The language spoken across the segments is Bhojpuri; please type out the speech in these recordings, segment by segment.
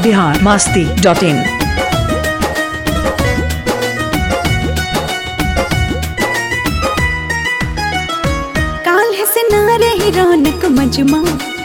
बिहार मास्ती डॉट इन काल से ना रही रौनक मजमा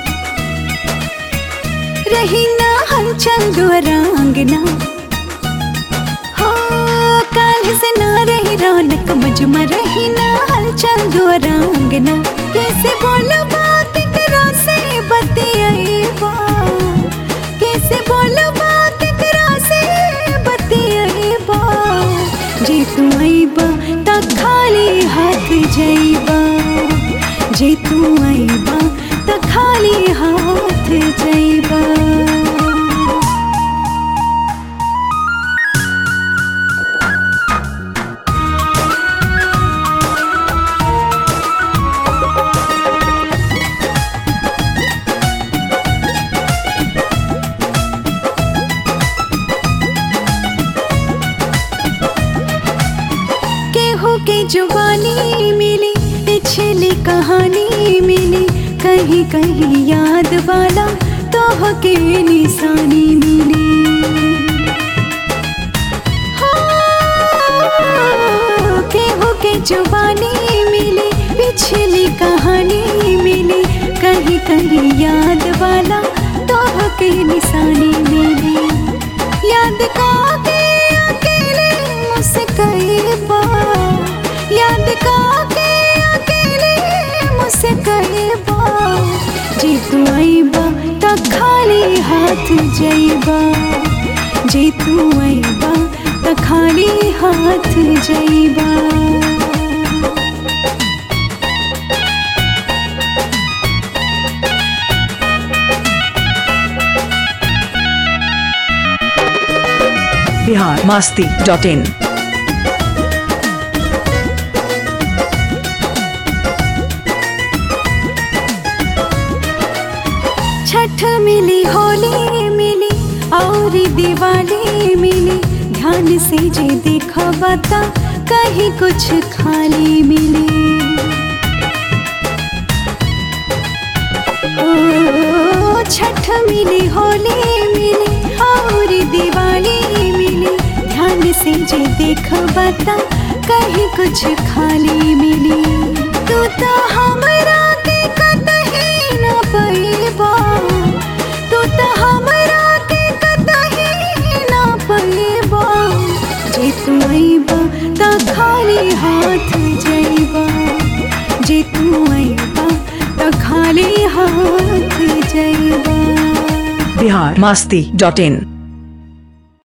रही ना हलचल दुआरा अंगना हो काल से ना रही रौनक मजमा रही ना हलचल दुआरा अंगना कैसे बोलो बात करो से बतियाईबा कैसे बोलो बात करो से बतियाईबा जे तू आईबा त खाली हाथ जाईबा जे तू आईबा त खाली हाथ जाईबा केहू के जुबानी मिली पिछली कहानी मिली कहीं कहीं याद वाला तो के निशानी मिली हो, केहू के जुबानी मिली पिछली कहानी मिली कहीं कहीं याद वाला तो के निशानी मिली याद का के अकेले मुस्काए बा याद का के अकेले मुस्काए बा जे तू आईबा त खाली हाथ जाइबा जे तू आईबा त खाली हाथ जाइबा बिहार मास्ती डॉट इन छठ मिली होली मिली और दिवाली मिली ध्यान से जे देखो बता कहीं कुछ खाली मिली ओ छठ मिली होली मिली और दिवाली मिली ध्यान से जे देख बता कहीं कुछ खाली मिली तू तो हमरा के कतही न पैबा तू तो हमरा के कतही न पैबा जे तू अइबा त खाली हाथ जइबा जे तू अइबा त खाली हाथ जइबा बिहार मास्ती डॉट इन